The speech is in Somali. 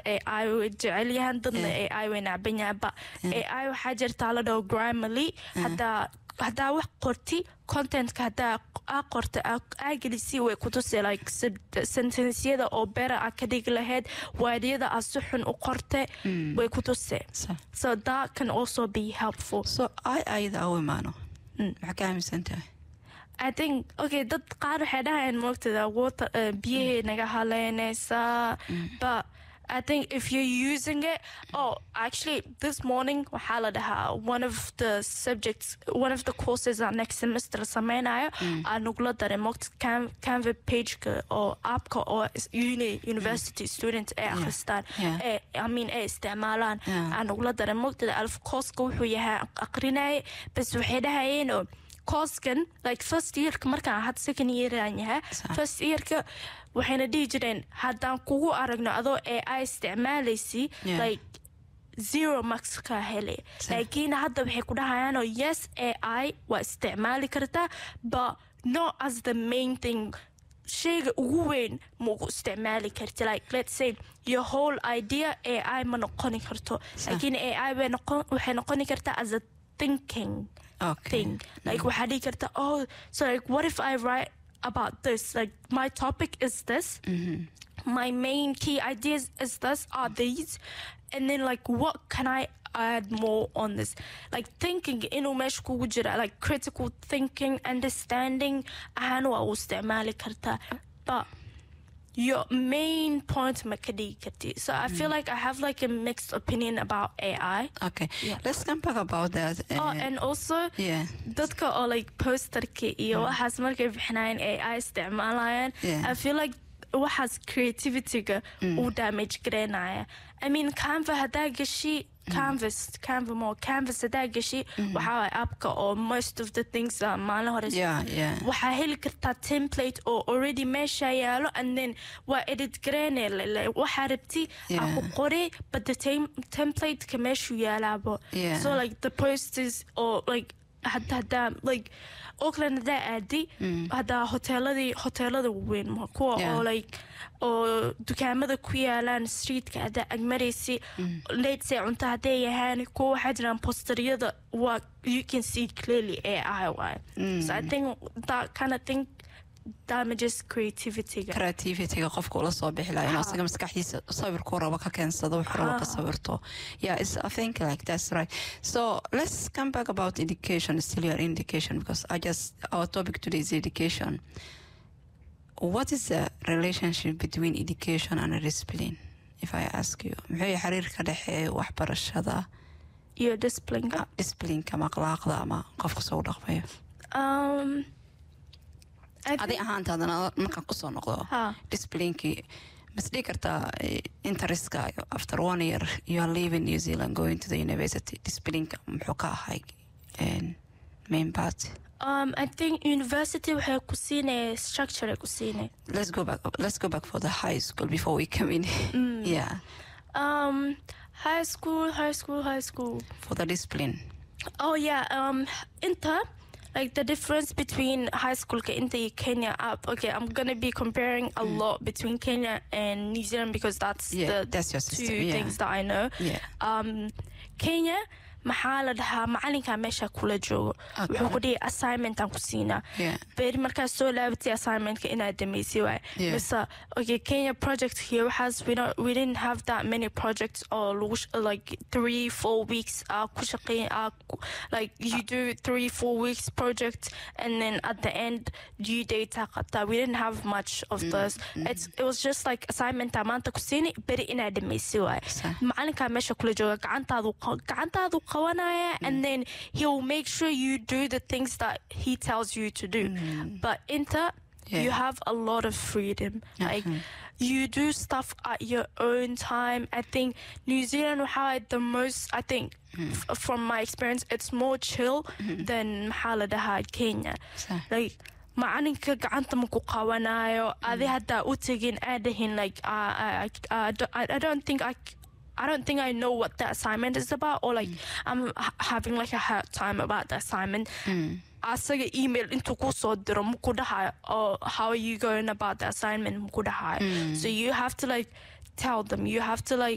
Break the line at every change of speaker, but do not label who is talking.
ai way jecel yahan dadna ai way nacban yahan ba ai waxaa jirtaa la dhaho grammarly hadaa haddaa wax qorti contentka haddaa aa qorta aa gelisi way kutusi like sentensyada oo bera aa ka dhigi lahayd waadyada aa si xun u qorte way kutuse so that can also be helpful
so ay ayada au imaano maxaa ka aaminsan tahay
I think okay dad qaar waxay dhahayaan moogtada water uh, biyahey naga haleynaysaa but I think if you're using it, oh, actually, this morning, waxaa dhahaa one of the subjects, one of the courses our next semester sameynaya aan nagula daray moogta canva pageka oo appka oo uni university students ay akhristaan ee I mean ay isticmaalaan aan nagula daray moogtada alf courska wuxuu yahay aqrinaya bas waxay dhahayeen oo coursekan like first yearka markaan had second yearaan yahay first yearka waxayna dhihi jireen haddaan kugu aragno adoo ee ai isticmaalaysi like zero max ka hele laakiin hadda waxay ku dhahayaanoo yes a i waa isticmaali kartaa but not as the main thing shayga ugu weyn ma ugu isticmaali karti like let's say your whole idea a i ma noqoni karto laakiin a i waxay noqoni kartaa as a thinking
Okay.
thing. Like waxaa dhihi karta oh so like what if I write about this like my topic is this my main key ideas is this are these and then like what can I add more on this like thinking inuu meesha kugu jira like critical thinking understanding ahaan waa u isticmaali kartaa but your main point ma ka dhigi karti so I feel like I have like a mixed opinion about AI
okay
Yeah.
let's come back about that
oh
uh,
and also
yeah
dadka oo like posterka iyo waxaas markay bixinayaan ee ay isticmaalayaan
Yeah.
i feel like waxaas creativityga uu damage garaynaya i mean canva haddaa gashi canvas canva more canvas haddaa gashi waxaa waay appka oo most of the things uh, maalin hore
yeah yeah
waxaa heli kartaa template oo already meesha yaalo and then waa edit gareyne waxaa rabti aa ku
Yeah.
qori but the tem- templateka meeshuu yaalaabo
Yeah.
so like the posters or like hadda haddaa like auckland haddaa aadi haddaa hoteeladii hoteelada waaweyn ma kuwa
Yeah.
oo like oo dukaamada ku yaalaan streetka haddaa agmaraysi let's cunto hadday yahaan kuwa waxaa jiraan posteryada waa you can see clearly ai waay so i think that kind of thing damages creativityga
creativityga qofka ula soo bixi laha inuu isaga maskaxdiisa sawirkuu rabo ka keensado wuxuu rabo ka sawirto yeah it's, i think like that's right so let's come back about education still your education because i just our topic today is education what is the relationship between education and discipline if i ask you muxuu yahay xiriirka dhexeeya waxbarashada
iyo disciplineka
disciplineka ama akhlaaqda ama qofka soo dhaqmayo
um I
adi
think-
ahaantaadana markaan kusoo noqdo
Ha.
disciplinkii masdhigi kartaa eh, interestka after one year you are leaving new zealand going to the university disciplinka muxuu ka ahay en, main part
um i think university waxay ku siinaya structure ay ku siinay
let's go back let's go back for the high school before we come in yeah
um high school high school high school
for the discipline
Oh yeah, um, Inter, like the difference between high school ka Inter and Kenya up. Okay, I'm gonna be comparing a lot between Kenya and New Zealand because that's
Yeah,
the
that's your
two
system, yeah.
things that I know.
Yeah.
Um, Kenya. maxaa la dhahaa macalinkaa meesha kula joogo
Okay.
wuxuu ku dhihi assignmentaan ku siinaa
Yeah.
beri markaad soo laabatay assignmentka inaad dhamaysi waay
Yeah.
mise okay kenya project here waxaas we, don't, we didn't have that many projects or lagu sh- like three four weeks uh, ku shaqeyn uh, ku- like you do three four weeks project and then at the end due date aa qabtaa we didn't have much of those it's, it was just like assignmentaa maanta ku siini beri inaad dhamaysi waay
Sa-
macalinkaa meesha kula jooga gacantaadu qa- gacantaadu qabanaya and then he'll make sure you do the things that he tells you to do but inter you
Yeah.
have a lot of freedom like you do stuff at your own time i think new zealand had the most i think f- from my experience it's more chill than maxaa kenya
Sa-
like macalinka gacanta maku qabanayo adi haddaa u tegin aadahin like uh, I, I, I, I don't think I I don't think I know what the assignment is about, or like I'm h- having like a hard time about the assignment. Asaga email intuu kuu soo diro muku dhahayo, oh, how are you going about the assignment muku dhahayo. So you have to like tell them, you have to like